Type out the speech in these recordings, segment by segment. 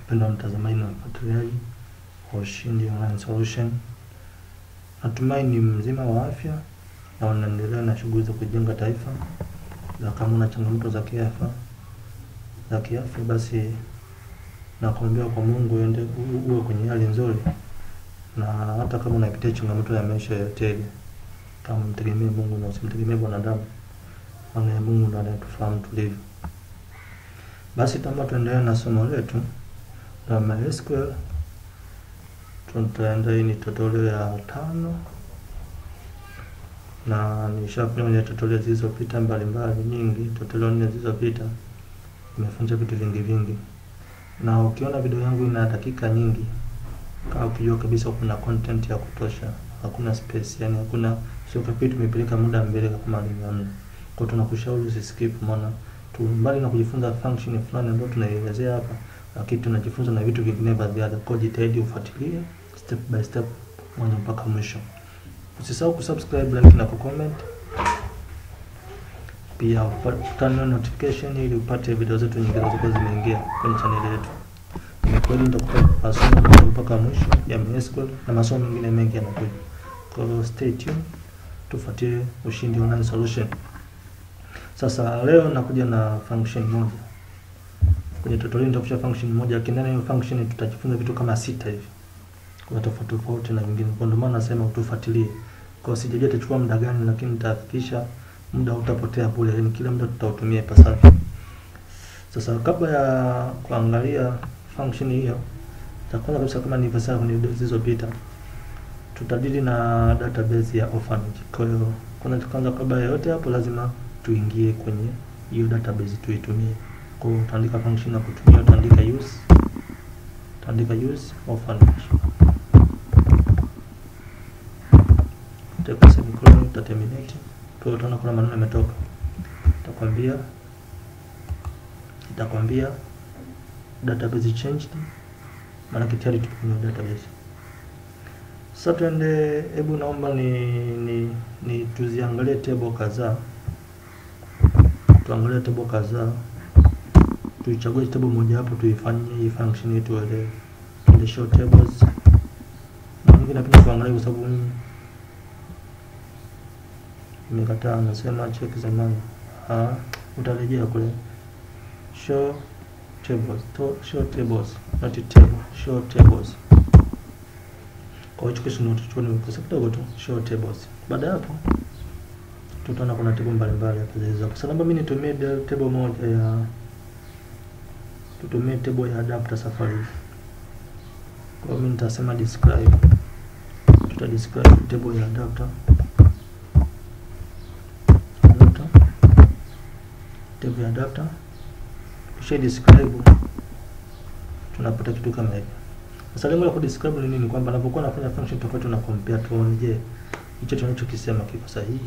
Mpendwa mtazamaji na mfuatiliaji wa Ushindi Online Solution, natumai ni mzima wa afya na unaendelea na shughuli za kujenga taifa, na kama una changamoto za kiafya za kiafya, basi nakuombea kwa Mungu uende uwe kwenye hali nzuri, na hata kama unapitia changamoto ya maisha yote ile, kama mtegemee Mungu na usimtegemee wanadamu, maana Mungu ndiye anayetufahamu tulivyo. Basi tamba tuendelee na somo letu la MySQL. Tutaenda hii ni tutorial ya tano na nishafanya kwenye tutorial zilizopita mbalimbali nyingi, tutorial nne zilizopita nimefunza vitu vingi vingi, na ukiona video yangu ina dakika nyingi, kama ukijua kabisa kuna content ya kutosha, hakuna space, yani hakuna sio kapi tumepeleka muda mbele kama ni namna. Kwa tunakushauri usiskip, maana tu mbali na kujifunza function fulani ambayo tunaielezea hapa, lakini tunajifunza na vitu vingine vya ziada. Kwa jitahidi ufuatilie step by step mwanzo mpaka mwisho. Usisahau kusubscribe, like na kucomment. Pia upate notification ili upate video zetu nyingine zilizokuwa zimeingia kwenye channel yetu. Ni kweli nitakupa masomo mpaka mwisho ya MySQL na masomo mengine mengi yanakuja. Kwa hiyo stay tuned, tufuatie Ushindi Online Solution. Sasa leo nakuja na function moja. Kwenye tutorial nitakuja function moja, lakini ndani ya hiyo function tutajifunza vitu kama sita hivi. Kuna tofauti tofauti na vingine. Kwa ndio maana nasema utufuatilie. Kwa sijajua itachukua muda gani, lakini nitahakikisha muda utapotea bure, yani kila muda tutautumia ipasavyo. Sasa kabla ya kuangalia function hiyo, cha kwanza kabisa kama nilivyosema kwenye video zilizopita, tutadili na database ya orphanage. Kwa hiyo kwanza kwanza, kabla ya yote hapo, lazima tuingie kwenye hiyo database tuitumie. Kwa hiyo utaandika function ya kutumia, utaandika use, utaandika use orphanage, utaweka semicolon, utaterminate. Kwa hiyo utaona kuna maneno yametoka, itakwambia itakwambia database changed, maana tayari tupo kwenye database. Sasa tuende, hebu naomba ni, ni, ni tuziangalie table kadhaa, tuangalie table kadhaa, tuichague table moja hapo, tuifanyie hii function yetu ile ile show tables. Na mimi napenda kuangalia kwa sababu mimi nimekataa, nasema check zamani. Ah, utarejea kule show tables, to show tables, not table, show tables kwa hiyo kesho ndio tutachukua ni kosa kidogo tu show tables. Baada ya hapo tutaona kuna table mbalimbali hapo zilizo. Sasa naomba mimi nitumie table moja ya tutumie table ya adapter safari. Kwa hiyo mimi nitasema describe. Tuta describe table ya adapter. Adapter. Table ya adapter. Kisha describe tunapata kitu kama hivi. Sasa lengo la kudescribe ni nini? Kwamba anapokuwa anafanya function tofauti na compare, tuone je, hicho tunachokisema kiko sahihi,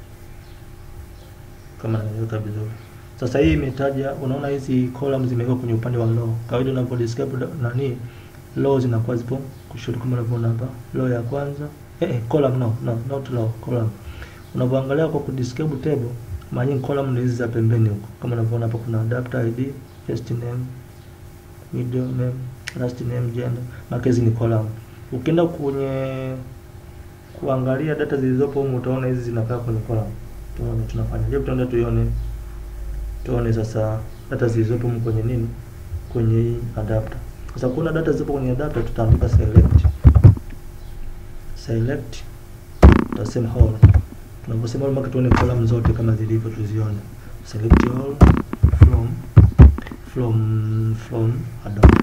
kama naeleweka vizuri. Sasa hii imetaja, unaona hizi columns zimewekwa kwenye upande wa row. Kawaida unapo describe nani, row zinakuwa zipo kushoto, kama unavyoona hapa, row ya kwanza eh, eh column no, no not row, column. Unapoangalia kwa kudescribe table, mara nyingi column ni hizi za pembeni huko, kama unavyoona hapa, kuna adapter id, first name, middle name last name, gender, makezi ni column. Ukienda kwenye kuangalia data zilizopo humu utaona hizi zinakaa kwenye column. Tuone tunafanya. Je, tutaenda tuione. Tuone sasa data zilizopo humu kwenye nini? Kwenye hii adapter. Sasa kuna data zilizopo kwenye adapter tutaandika select. Select tutasema all. Tunaposema all mpaka tuone column zote kama zilivyo tuzione. Select all from from from adapter.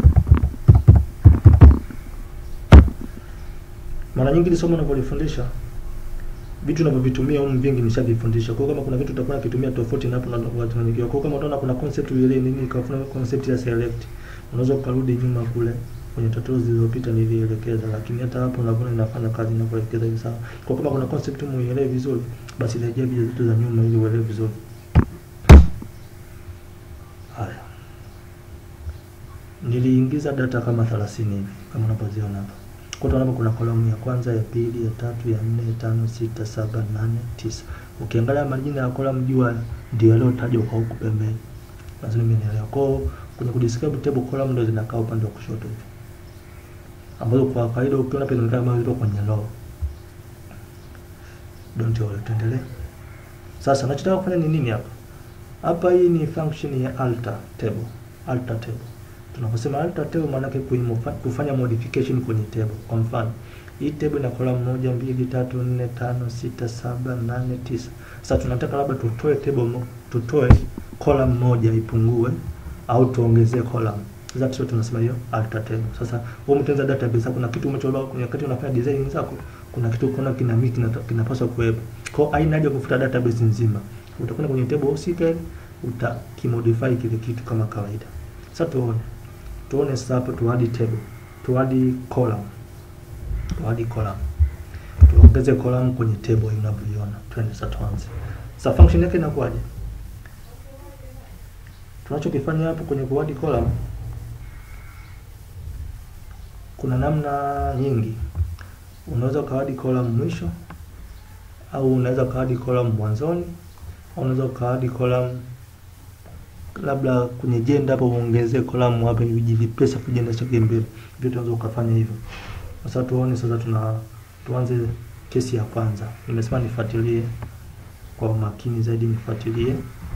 Mara nyingi ile somo unapolifundisha vitu unavyovitumia huko vingi nishavifundisha. Kwa kama kuna vitu utakuwa ukitumia tofauti na hapo na watu wengine. Kwa kama utaona kuna concept ile nini kafuna concept ya select, unaweza ukarudi nyuma kule kwenye tutorial zilizopita nilielekeza, lakini hata hapo unaona inafanya kazi inavyoelekeza hivi sawa. Kwa kama kuna concept muielewe vizuri, basi rejea video zetu za nyuma ili uelewe vizuri. Haya. Niliingiza data kama 30 hivi kama unavyoziona hapa. Kwa hiyo kuna kolamu ya kwanza, ya pili, ya tatu, ya nne, tano, sita, saba, nane, tisa. Ukiangalia majina ya kolamu jua ndio yaliyotajwa kwa huku pembeni. Lazima nimeelewa. Kwa hiyo kwenye kudescribe table column ndio zinakaa upande wa kushoto hivi, ambazo kwa kawaida ukiona pale zinakaa kama zipo kwenye row. Don't worry, tuendelee. Sasa nachotaka kufanya ni nini hapa? Hapa hii ni function ya alter table. Alter table. Tunaposema alter table maana yake kufanya modification kwenye table. Kwa mfano, hii table ina column moja, mbili, tatu, nne, tano, sita, saba, nane, tisa. Sasa tunataka labda tutoe table mo, tutoe column moja ipungue au tuongezee column. Sasa sio tunasema hiyo alter table. Sasa wewe mtenza database kuna kitu umechora kwenye wakati unafanya design zako, kuna kitu unaona kina miki kinapaswa kuwepo. Kwa hiyo haina haja kufuta database nzima. Utakwenda kwenye table husika utakimodify kile kitu kama kawaida. Sasa tuone. Tuone sasa hapo tuadi table. Tuadi column. Tuadi column. Tuongeze column kwenye table unavyoiona. Twende sasa tuanze. Sasa function yake inakuwaje? Tunachokifanya hapo kwenye kuadi column kuna namna nyingi. Unaweza ukaadi column mwisho au unaweza ukaadi column mwanzoni au unaweza ukaadi column labda kwenye jenda hapo uongezee column hapo vijivipesa kujenda chake mbele. Vyote unaweza ukafanya hivyo. Sasa tuone sasa tuna tuanze kesi ya kwanza. Nimesema nifuatilie kwa umakini zaidi nifuatilie.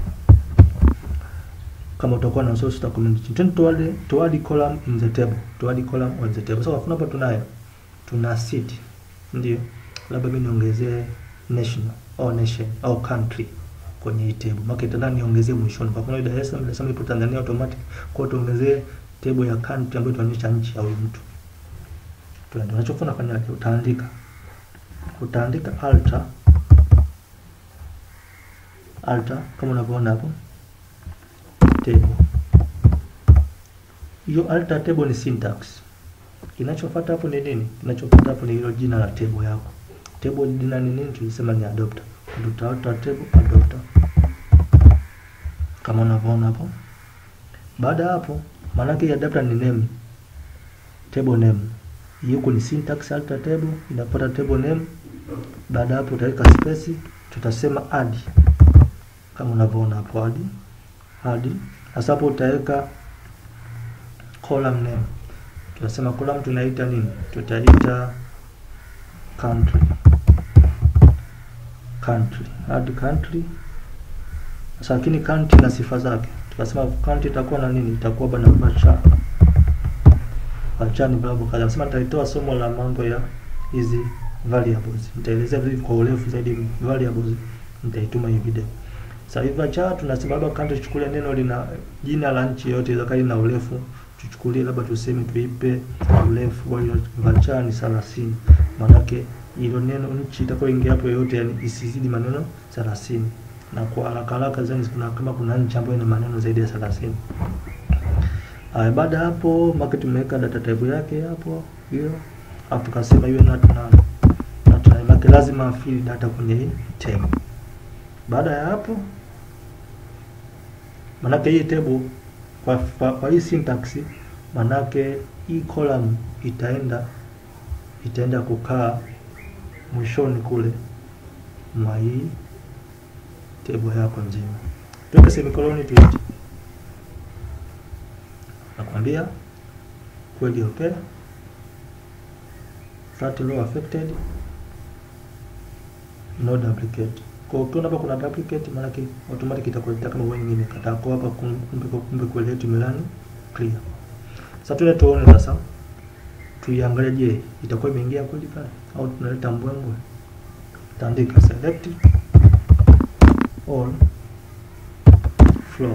Kama utakuwa na source uta comment chini. Twende tuade tuadi column in the table. Tuadi column on the table. So kwa hapa tunayo tuna city. Ndio. Labda mimi niongezee national au nation au country kwenye hii table. Maana kitanda niongezee mwishoni. Kwa mfano Dar es Salaam, Dar es Salaam ipo Tanzania automatic. Kwa hiyo tuongezee table ya country ambayo tunaonyesha nchi au mtu. Tuende. Unachofanya fanyaje? Utaandika. Utaandika alter alter kama unavyoona hapo table. Hiyo alter table ni syntax. Kinachofuata hapo ni nini? Kinachofuata hapo ni hilo jina la table yako. Table jina ni nini? Tulisema ni adopter. Tuta alter table adopter. Kama unavyoona hapo. Baada ya hapo, maana yake adapter ni name. Table name. Hiyo ni syntax alter table, inapata table name. Baada hapo utaweka space, tutasema add. Kama unavyoona hapo add. Add. Sasa hapo utaweka column name. Tunasema column tunaita nini? Tutaita country. Country. Add country. Sasa lakini country na sifa zake. Tukasema country itakuwa na nini? Itakuwa bana varchar. Varchar ni babu kadha. Nasema nitaitoa somo la mambo ya hizi variables. Nitaelezea vipi kwa urefu zaidi variables. Nitaituma hii video. Sasa hivi varchar tunasema labda country tuchukulie neno lina jina la nchi yote ile kali na urefu tuchukulie labda tuseme tuipe urefu wa varchar ni 30. Maanake hilo neno nchi itakayoingia hapo yote yani isizidi maneno 30 na kwa haraka haraka zani kuna kama kuna nchi ambayo ina maneno zaidi ya 30. Haya, baada hapo market tumeweka data type yake hapo hiyo, hapo tukasema iwe not null. Not null maana lazima fill data kwenye hii table. Baada ya hapo manake hii table kwa, kwa, kwa hii syntax manake hii column itaenda itaenda kukaa mwishoni kule mwa hii table yako nzima. Tuweke semicolon tuite. Nakwambia kweli okay. Flat row affected. No duplicate. Kwa ukiona hapa kuna duplicate maana yake automatic itakuletea kama wewe nyingine kataa kwa hapa kumbe kumbe kweli yetu milani clear. Sasa tuende tuone sasa. Tuiangalie je, itakuwa imeingia kweli pale au tunaleta mbwembwe. Taandika select all from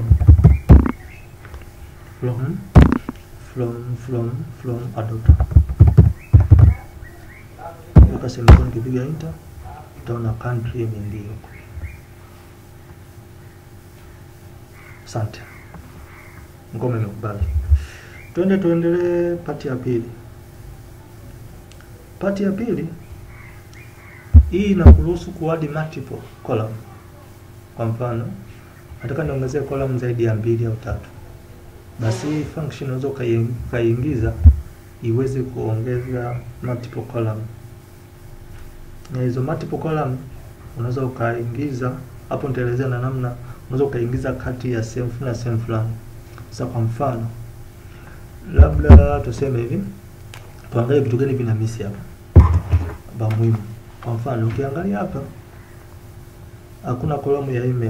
from from from from adopter. Weka semicolon, kipiga enter utaona country imeingia huko. Asante, ngome imekubali. Twende tuendelee pati ya pili. Pati ya pili hii inakuruhusu kuadi multiple column. Kwa mfano, nataka niongezee column zaidi ya mbili au tatu, basi hii function unaweza ukaiingiza iweze kuongeza multiple column, na hizo multiple column unaweza ukaingiza hapo, nitaelezea na namna unaweza ukaingiza kati ya sehemu fulani na sehemu fulani. Sasa kwa mfano, labda tuseme hivi, tuangalie vitu gani vina misi hapa ba muhimu. Kwa mfano, ukiangalia hapa hakuna kolamu ya email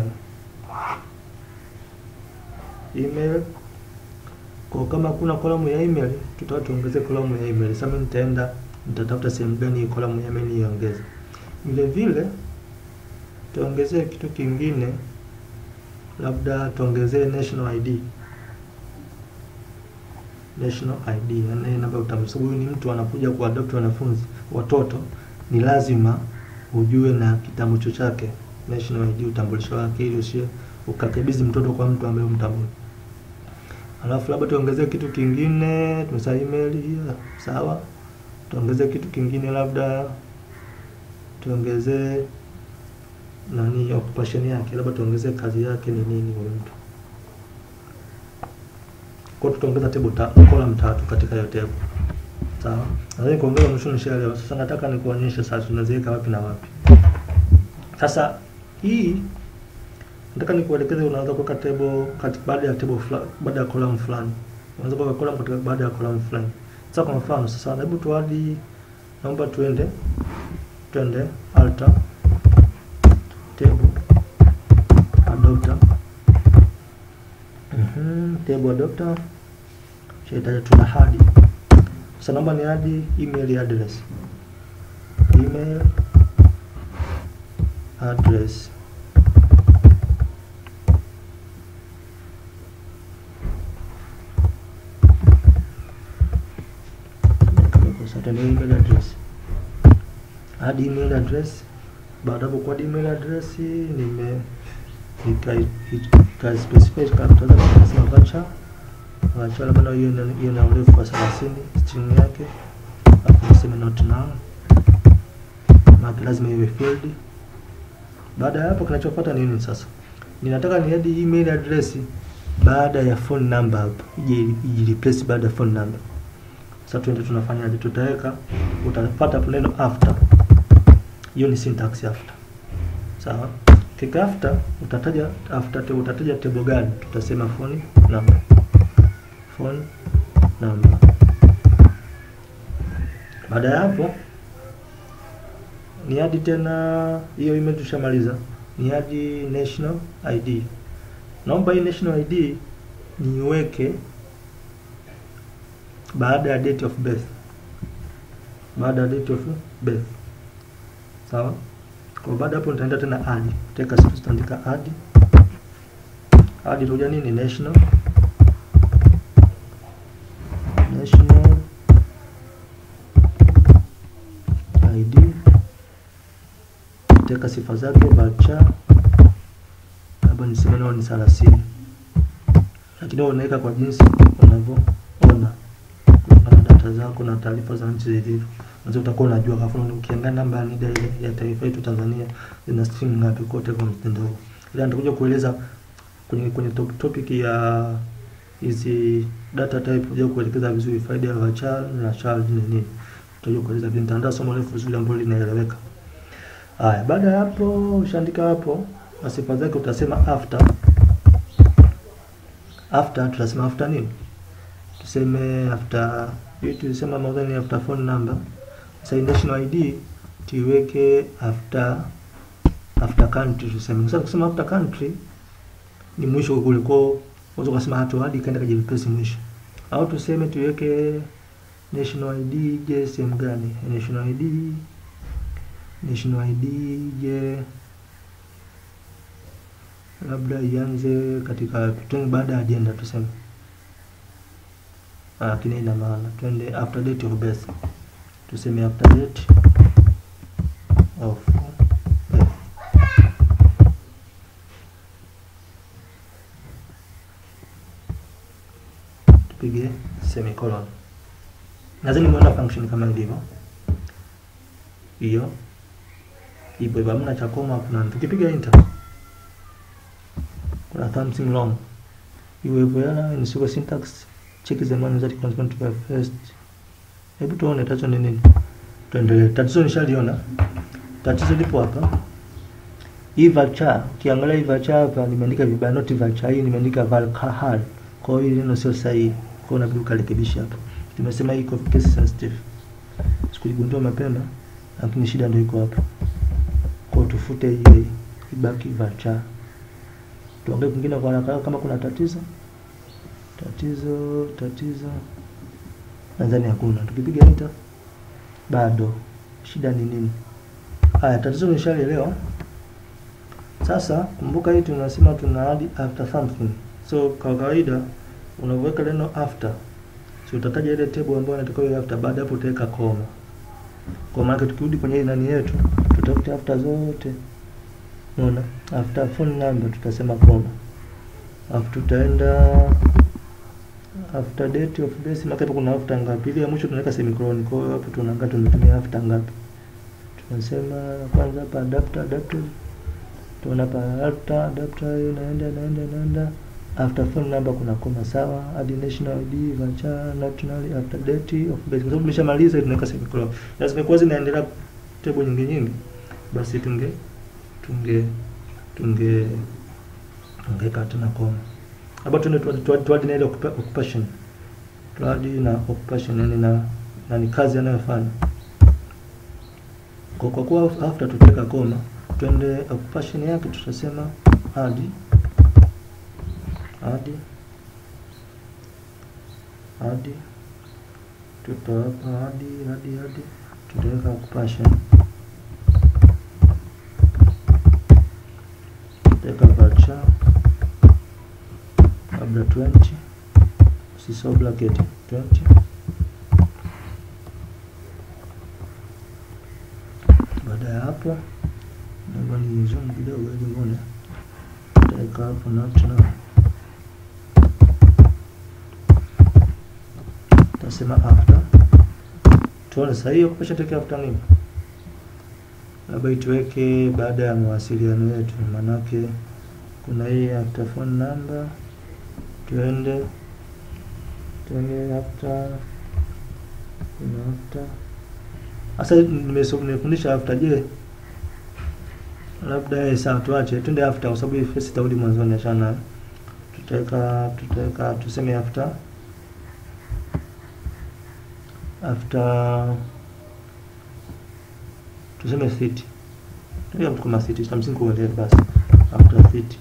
email kwa kama kuna kolamu ya email tutao tuongeze kolamu ya email. Sasa mimi nitaenda nitatafuta sehemu gani hii kolamu ya email niongeze. Vile vile tuongezee kitu kingine, labda tuongezee national ID. National ID yani namba ya utambulisho. Huyu ni mtu anakuja kuadopt wanafunzi watoto, ni lazima ujue na kitambulisho chake, national ID, utambulisho wake, ili usie ukakabidhi mtoto kwa mtu ambaye umtambui. Alafu labda tuongezee kitu kingine, tumesema email hiyo, sawa. Tuongezee kitu kingine, labda tuongezee nani occupation yake, labda tuongezee kazi yake ni nini huyo mtu. Kwa hiyo tutaongeza table ta column tatu katika hiyo table. Sawa? Nadhani kuongeza mwisho nishaelewa. Sasa nataka nikuonyeshe sasa tunaziweka wapi na wapi. Sasa hii nataka nikuelekeze unaweza kuweka table kati baada ya table fulani, baada ya column fulani. Unaweza kuweka column katika baada ya column fulani. Sasa kwa mfano sasa hebu tuadi naomba tuende twende alter table adopter mhm table adopter shaitaja tuna hadi sasa naomba ni hadi email address email address sasa email address hadi email address baada hapo kwa email address nime nika specify character za nasema vacha vacha labda hiyo hiyo na urefu wa 30 string yake hapo niseme not now maana lazima iwe field baada ya hapo kinachofuata nini sasa ninataka ni add email address baada ya phone number hapo ije ije replace baada ya phone number sasa tuende tunafanyaje tutaweka utapata hapo neno after hiyo ni syntax after sawa kika after utataja after te, utataja table gani tutasema phone number phone number baada ya hapo ni hadi tena hiyo email tushamaliza ni hadi national id naomba hii national id niweke baada ya date of birth baada ya date of birth sawa kwa baada hapo nitaenda tena add teka sisi tutaandika add add itakuja nini national national id teka sifa zake bacha labda niseme nao ni 30 lakini unaweka kwa jinsi unavyoona na data zako na taarifa za nchi zilivyo Unaweza utakuwa unajua kwa mfano ukiangalia namba ya NIDA ile ya taifa yetu Tanzania ina string ngapi kote kwa mtindo huu. Ila nitakuja kueleza kwenye kwenye top, topic ya hizi data type kuja kuelekeza vizuri faida ya varchar na char ni nini. Tutakuja kueleza vile nitaandaa somo refu zuri ambalo linaeleweka. Haya, baada ya hapo ushaandika hapo na sifa zake utasema after after tutasema after nini? Tuseme after hii tulisema mwanzoni after phone number sasa national ID tuiweke after after country tuseme. Sasa kusema after country ni mwisho kule kwa unaweza kusema hata hadi kaenda kujipesi mwisho. Au tuseme tuiweke national ID je sehemu gani? National ID national ID je labda ianze katika tuende baada ya agenda tuseme. Lakini ina maana twende after date of birth tuseme after date of birth. Tupige semicolon. Nadhani muona function kama ilivyo hiyo ipo hivyo, hamna cha koma, kuna tukipiga enter kuna something wrong iwe hivyo, yana ni sio syntax check the man that correspond to the first. Hebu tuone tatizo ni nini. Tuendelee. Tatizo nishaliona. Tatizo lipo hapa. Hii varchar, ukiangalia hii varchar hapa nimeandika vibaya not varchar, hii nimeandika varchar. Kwa hiyo hili neno sio sahihi, kwa hiyo unabidi ukarekebisha hapa. Tumesema hii iko case sensitive, sikuligundua mapema, lakini shida ndio iko hapa. Kwa hiyo tufute hii ibaki varchar. Tuangalie kwingine kwa haraka kama kuna tatizo. Tatizo, tatizo. Nadhani hakuna. Tukipiga enter bado. Shida ni nini? Haya, tatizo nimeshalielewa. Sasa kumbuka hii tunasema tuna add after something. So kwa kawaida unaweka neno after. Si utataja ile table ambayo inatakiwa iwe after, baada hapo utaweka koma. Kwa maana tukirudi kwenye nani yetu, tutafute after zote. Unaona? After phone number tutasema koma. Alafu tutaenda after date of birth, maana hapo kuna after ngapi? Ile ya mwisho tunaweka semicolon. Kwa hiyo hapo tunaangalia tumetumia after ngapi. Tunasema kwanza hapa adapter adapter. Tunaona hapa adapter adapter inaenda inaenda inaenda. After phone number kuna koma sawa, add national ID, varchar, nationally, after date of birth. Kwa sababu tumeshamaliza tunaweka semicolon. Na zimekuwa zinaendelea table nyingi nyingi, basi tunge tunge tunge tungeweka tena koma. Hapa tuende tuadi na ile occupation. Tuadi na occupation yani na na ni kazi anayofanya. Kwa kwa kuwa after tutaweka koma, twende occupation yake tutasema hadi hadi hadi tupa hapa hadi hadi hadi tutaweka occupation tutaweka varchar labda 20 usisahau bracket 20 baada ya hapo naomba ni zoom kidogo ili muone tutaweka hapo national tutasema after tuone sasa hiyo kupesha tuweke after nini labda ituweke baada ya mawasiliano yetu manake kuna hii after phone number tuende tuende after kuna after sasa nimefundisha after je labda eh sawa tuache twende after kwa sababu hii face itarudi mwanzoni achana tutaweka tutaweka tuseme after after tuseme city tuia mtu kama city cha msingi kuelewa basi after city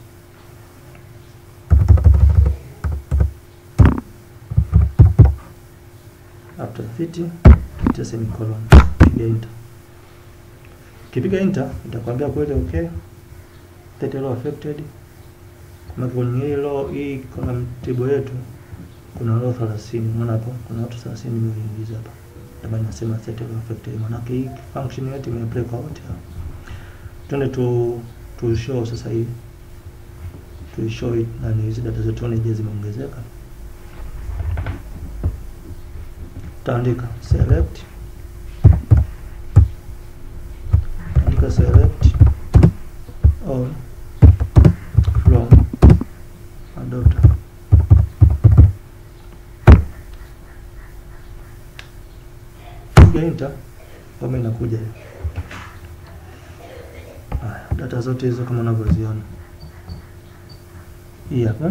after city tutia semicolon piga enter kipiga enter itakwambia kweli okay that law affected kama kwenye hii law hii kuna table yetu kuna law 30 unaona hapo kuna watu 30 nimeingiza hapa ndio nasema set law affected maana hii function yetu imeapply kwa wote hao twende tu tu show sasa hii tu show it na hizi data zetu tuone je zimeongezeka taandika select taandika select all from adopter piga enter kama inakuja hiyo haya data zote hizo kama unavyoziona hii hapa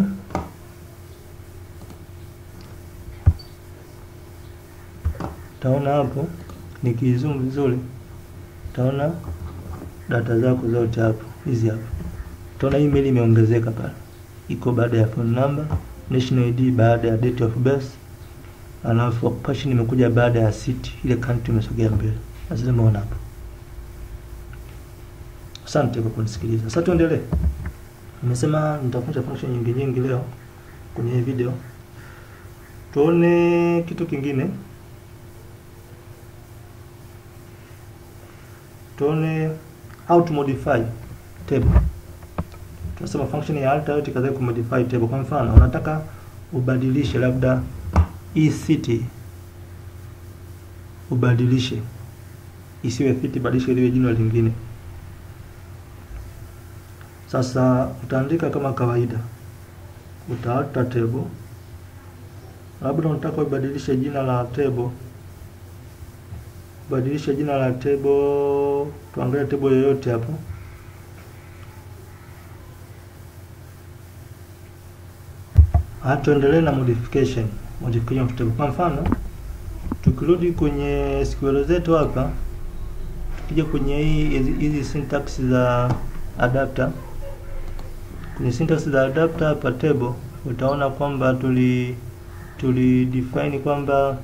taona hapo nikizoom vizuri taona data zako zote hapo hizi hapo taona email imeongezeka pale iko baada ya phone number national ID baada ya date of birth alafu occupation imekuja baada ya city ile country imesogea mbele lazima umeona hapo asante kwa kunisikiliza sasa tuendelee nimesema nitafundisha function nyingi nyingi leo kwenye hii video tuone kitu kingine tuone how to modify table tunasema function ya alter yote kadhaa kumodify table kwa mfano unataka ubadilishe labda hii city ubadilishe isiwe city badilishe liwe jina lingine sasa utaandika kama kawaida utaalter table labda unataka ubadilishe jina la table badilisha jina la table tuangalie table yoyote hapo Haya, tuendelee na modification modification of table. Kwa mfano tukirudi kwenye SQL zetu hapa, tukija kwenye hii hizi- hizi syntax za adapter, kwenye syntax za adapter hapa table, utaona kwamba tuli tuli define kwamba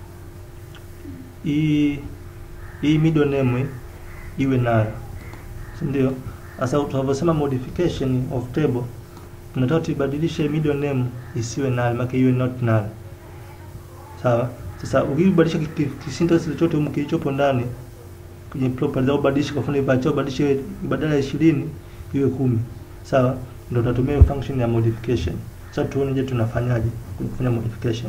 hii hii middle name iwe nayo, si ndio? Sasa tunavyosema modification of table tunataka tuibadilishe middle name isiwe null, maana iwe not null. Sawa? Sasa ukibadilisha ki- ki- kisyntax chochote humu kilichopo ndani kwenye properties au badilisha kwa mfano ipacho badilishe badala ya 20 iwe kumi. Sawa? Ndio tutatumia hiyo function ya modification. Sasa tuone je tunafanyaje kufanya modification.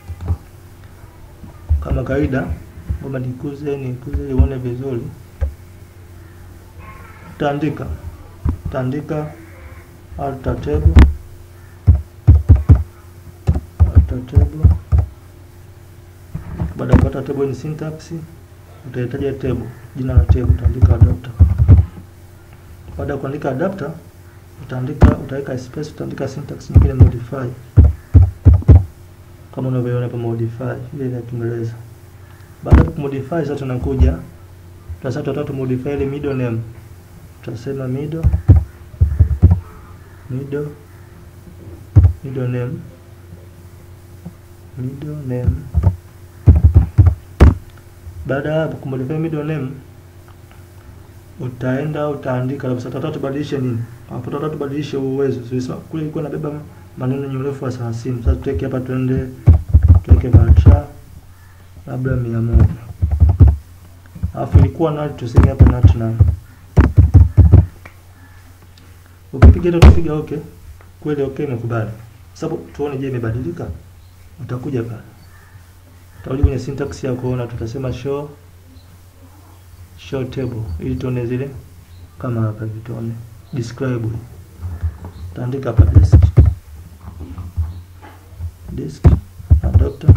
Kama kawaida, ngoja nikuze nikuze ili uone vizuri. Utaandika utaandika alter table alter table. Baada ya kupata table ni syntax, utahitaji table, jina la table utaandika adapter. Baada ya kuandika adapter, utaandika utaweka space, utaandika syntax nyingine modify, kama unavyoona hapa modify, ile ya Kiingereza. Baada ya kumodify, sasa tunakuja sasa tutataka modify ile middle name, tutasema middle middle middle name middle name. Baada ya hapo kumodify middle name, utaenda utaandika labda sasa tubadilishe nini hapo, tutataka tubadilishe uwezo. Sasa kule ilikuwa inabeba maneno yenye urefu wa 30. Sasa tuweke hapa, tuende tuweke varchar labda 100 alafu ilikuwa null, tuseme hapa not null. Ukipiga hilo tupiga okay, kweli okay, imekubali. Sababu tuone, je, imebadilika? Utakuja pale, utarudi kwenye syntax ya kuona, tutasema show show table, ili tuone zile kama hapa hivi, tuone describe. Utaandika hapa disk disk adapter,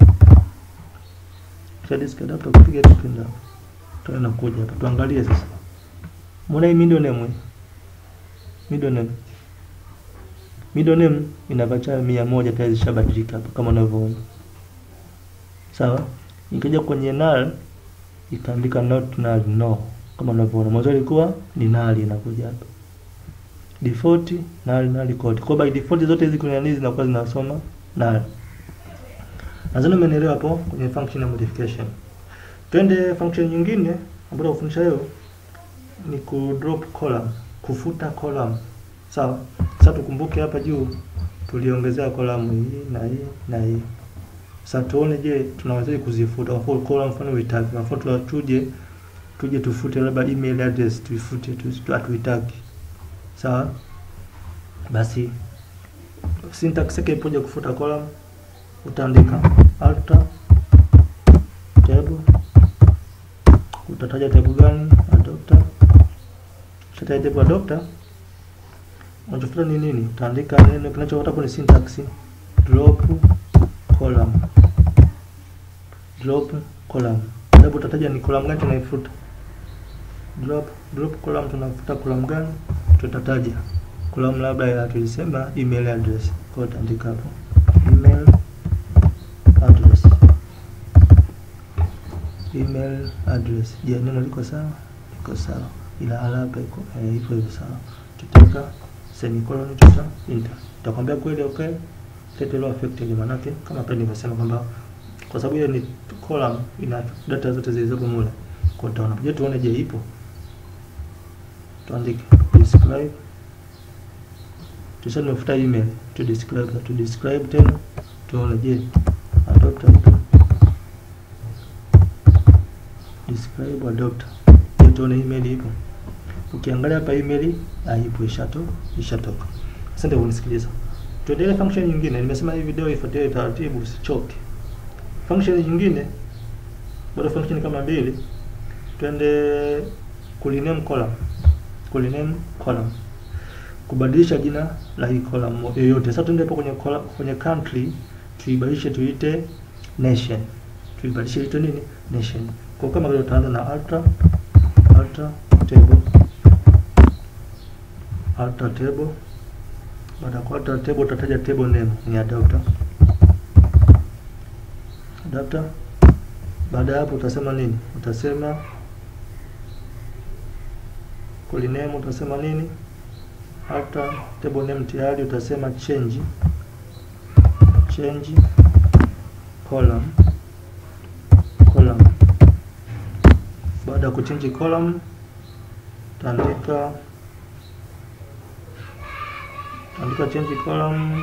kisha disk adapter, kupiga tu pinda, tuone kuja hapa, tuangalie sasa. Mbona hii middle name hii middle name middle name ina varchar mia moja tayari zishabadilika hapa kama unavyoona sawa. Ikija kwenye null ikaandika not null no, kama unavyoona mwanzo ilikuwa ni null, inakuja hapa default null null code. Kwa by default zote hizi kuna nini zinakuwa zinasoma null. Nadhani umenielewa hapo kwenye function ya modification. Twende function nyingine ambayo kufundisha leo ni ku drop column kufuta column sawa. Sasa tukumbuke hapa juu tuliongezea column hii na hii na hii. Sasa tuone, je, tunawezaje kuzifuta? Kwa mfano column mfano uitaki, kwa mfano tuje tuje tufute labda email address tuifute, tu hatuitaki sawa. Basi syntax yake ipoje kufuta column? Utaandika alter table, utataja table gani? Adapter Shata table adapter unachofuta ni nini? Utaandika neno kinachofuata hapo ni syntax drop column, drop column. Ndipo utataja ni column gani tunaifuta. Drop drop column, tunafuta column gani? Tutataja column labda ya tulisema email address, kwa hiyo utaandika hapo email address, email address. Je, neno liko sawa? Liko sawa ila alama iko hivyo hivyo sawa. Tutaweka semicolon, tuta enter. Tutakwambia kweli okay, title law affected, manake kama pale nimesema kwamba kwa sababu hiyo ni column ina data zote zilizopo mule, kwa utaona. Je, tuone, je ipo? Tuandike describe, tuseme tumefuta email, to describe to describe tena, tuone je adapter ipo, describe adapter tuone email ipo. Ukiangalia hapa email haipo, ishato ishatoka. Asante kunisikiliza. Tuendelee function nyingine. Nimesema hii video ifuatilie taratibu, usichoke. Function nyingine bado function kama mbili. Twende kuliname column. Kuliname column. Kubadilisha jina la hii column yoyote. Sasa tuende hapo kwenye column, kwenye country tuibadilishe tuite nation. Tuibadilishe tuite nini? Nation. Kwa kama vile utaanza na alter alter table alter table. Baada ya kualter table utataja table name ni adapter. Adapter. Baada ya hapo utasema nini? Utasema call name utasema nini? After table name tayari utasema change change column column. Baada ya kuchange column utaandika utaandika change column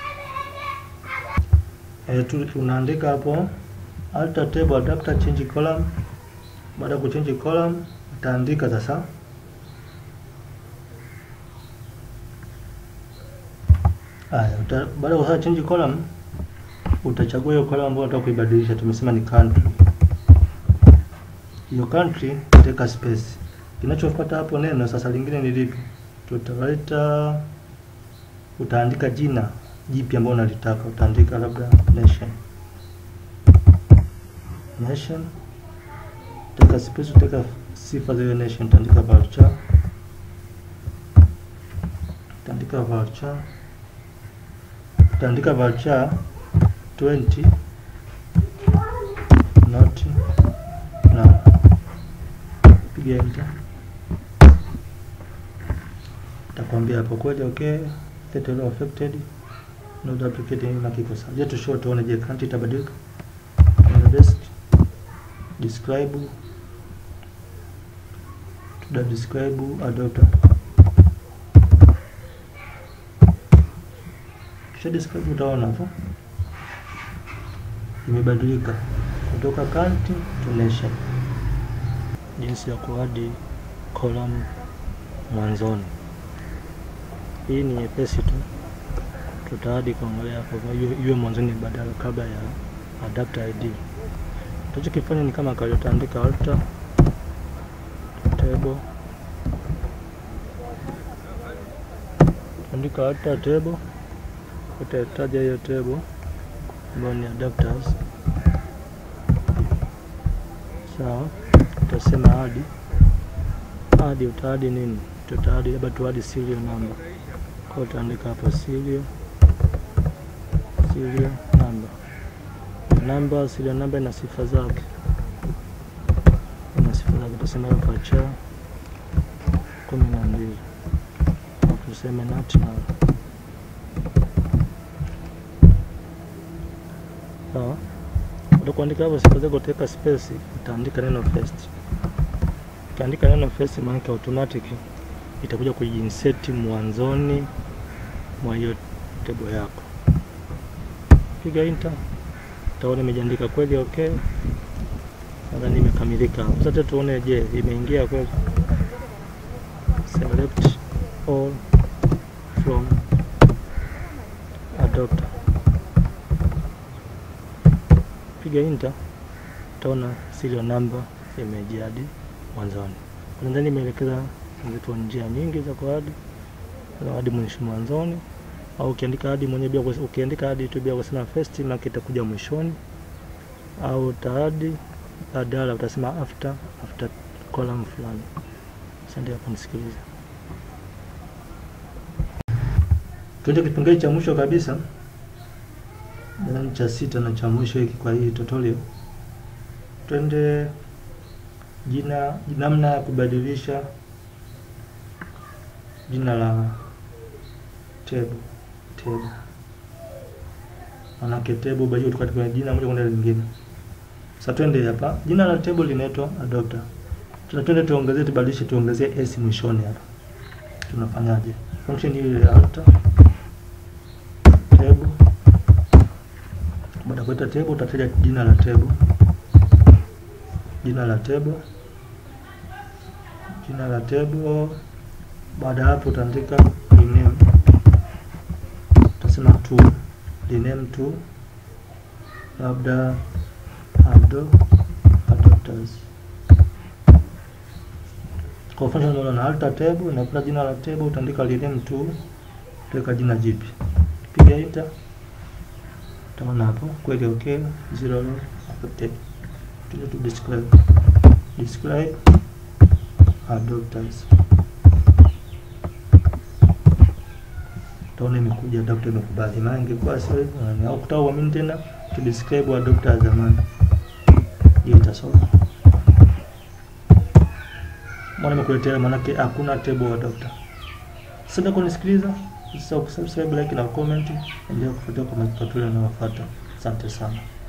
eh, tu unaandika hapo alter table adapter change column. Baada ya kuchange column utaandika sasa Haya, uta- baada ya kusema change column utachagua hiyo column ambayo unataka kuibadilisha. Tumesema ni country. Hiyo country utaweka space. Kinachofuata hapo neno sasa lingine ni lipi? Tutaleta, utaandika jina jipi ambalo unalitaka. Utaandika labda nation, nation. Utaweka space, utaweka sifa za hiyo nation. Utaandika varchar, utaandika varchar utaandika varchar 20 not now. Piga enter, itakwambia hapo kweli okay, data law affected no duplicate na kiko sawa. Je, tushow tuone, je country itabadilika? On the desk describe, tuta describe adopter kisha describe utaona hapo imebadilika kutoka country to nation. Jinsi ya kuadi column mwanzoni, hii ni nyepesi tu, tutaadi kuangalia hapo iwe iwe mwanzoni badala kabla ya adapter ID. Tutachokifanya ni kama kawaida, utaandika alter table, andika alter table utataja hiyo table ambayo ni adapters. Sawa, utasema adi adi, utaadi nini? Tutaadi labda tuadi serial number, kwa utaandika hapo serial serial number number. Serial number ina sifa zake, ina sifa zake. Utasema hapa cha kumi na mbili, tuseme not null Sawa, utakuandika hapo sifa zako, utaweka space, utaandika neno first. Ukiandika neno first, maana automatic itakuja kujiinsert mwanzoni mwa hiyo table yako. Piga enter, utaona imejiandika kweli. Okay, nadhani imekamilika hapo. Sasa tuone, je, imeingia kweli? Select all from adopter piga enter, utaona serial number imejiadi mwanzoni. Nadhani imeelekeza zipo njia nyingi za kuadi hadi mwisho mwanzoni, au ukiandika hadi mwenyewe bila kus- ukiandika hadi tu bila kusema first, maana itakuja mwishoni, au utaadi badala utasema after after column fulani. Asante kwa kunisikiliza. Tuende kipengele cha mwisho kabisa nadhani cha sita na cha mwisho hiki kwa hii tutorial. Twende jina, namna ya kubadilisha jina la table table, manake table bado tukati kwenye jina moja kwenda lingine. Sasa twende hapa, jina la table linaitwa adopter. Tuna twende tuongezee, tubadilishe, tuongezee s mwishoni hapa. Tunafanyaje? Function hii ya alter table baada ya kuita table utataja jina la table, jina la table, jina la table. Baada ya hapo utaandika rename, utasema to rename to labda ado adopters. Kwa mfano unaona alter table na kuna jina la table, utaandika rename to, utaweka jina jipi, piga enter utaona hapo kweli okay, zero row affected. Tuje tu describe describe adopters, utaona imekuja dokta imekubali. Maana ingekuwa sio hivyo, yani au kutaka uamini tena to describe wa dokta zamani. Hiyo itasoma. Mbona nimekuletea maanake hakuna table wa dokta. Sasa kunisikiliza, usisahau kusubscribe, like na comment, endelea kufuatia kwa matutorial yanayofuata. Asante sana.